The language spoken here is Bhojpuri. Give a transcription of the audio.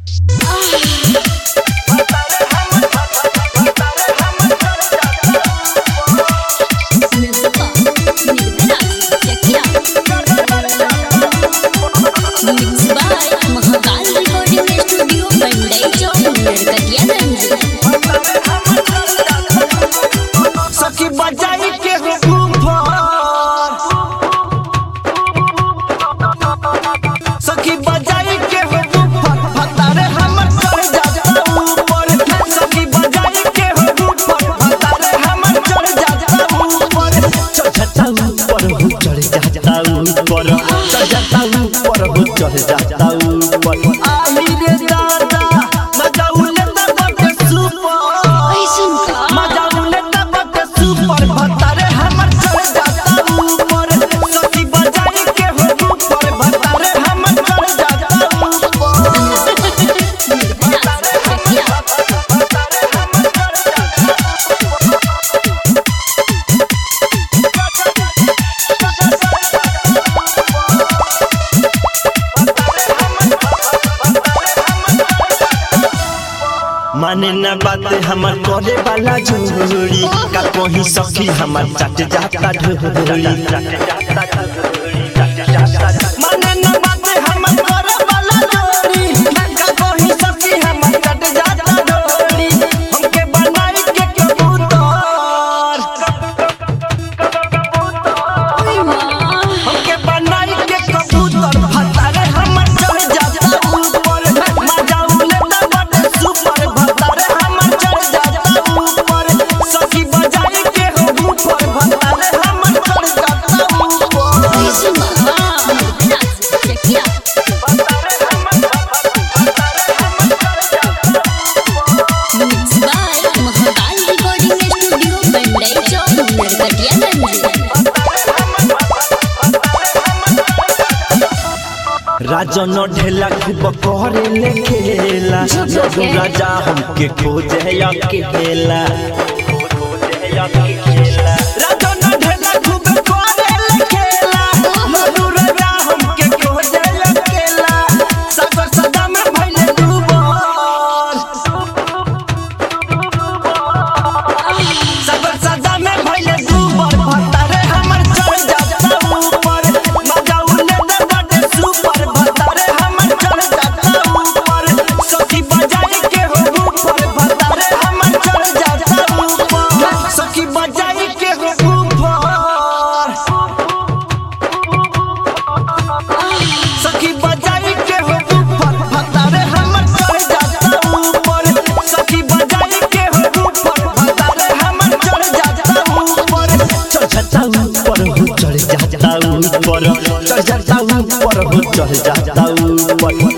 महाकाल रिकॉर्डिंग स्टूडियो मंडई चौक नरकटियागंज सखी बजाई के हो घूमर सखी बजाई के हो घूमर भतारे हमर चढ़ जाता ऊपर सखी बजाई के हो घूमर भतारे हमर चढ़ जाता ऊपर चढ़ जाता ऊपर हो चढ़ जाता ऊपर चढ़ जाता ऊपर हो चढ़ जाता ऊपर आई रे दादा मजा उलेता बटे सुपर ऐसन का मजा उलेता बटे सुपर भतारे हमर चढ़ जाता ऊपर सखी बजाई के हो ऊपर भतारे हमर चढ़ जाता ऊपर माने न बात हमर करे वाला जोड़ी का कोही सखी हमर चट जाता ढोरी माने न बात हमर करे वाला जोड़ी का कोही सखी हमर चट जाता ढोरी हमके बनाई के कबूतर हमके बनाई के कबूतर भतारे हमर चढ़ जाता ऊपर मजा उलेता बड़े सुपर भतारे हमर चढ़ जाता ऊपर सखी बजाई के हो ऊपर भतारे हमर चढ़ जाता ऊपर ऐसन का Chakia mix by Mahakal recording studio Mandai चौक नरकटियागंज राजन ढेला खूब करे ले खेला लड्डू राजा हमके खोजे अकेला राजन ढेला खूब करे ले खेला लड्डू राजा हमके खोजे अकेला सागर सदा में भइले डूबर सागर सदा में भइले डूबर भतारे हमर चढ़ जाता ऊपर मजा उले दे बड़े सुपर भतारे हमर चढ़ जाता ऊपर सखी बजाई के हो ऊपर भतारे हमर चढ़ जाता ऊपर सखी बजाई के हो ऊपर सखी बजाई के हो ऊपर भतारे हमर चढ़ जाता ऊपर सखी बजाई के हो ऊपर भतारे हमर चढ़ जाता ऊपर चढ़ जाता ऊपर हो चढ़ जाता ऊपर चढ़ जाता ऊपर हो चढ़ जाता ऊपर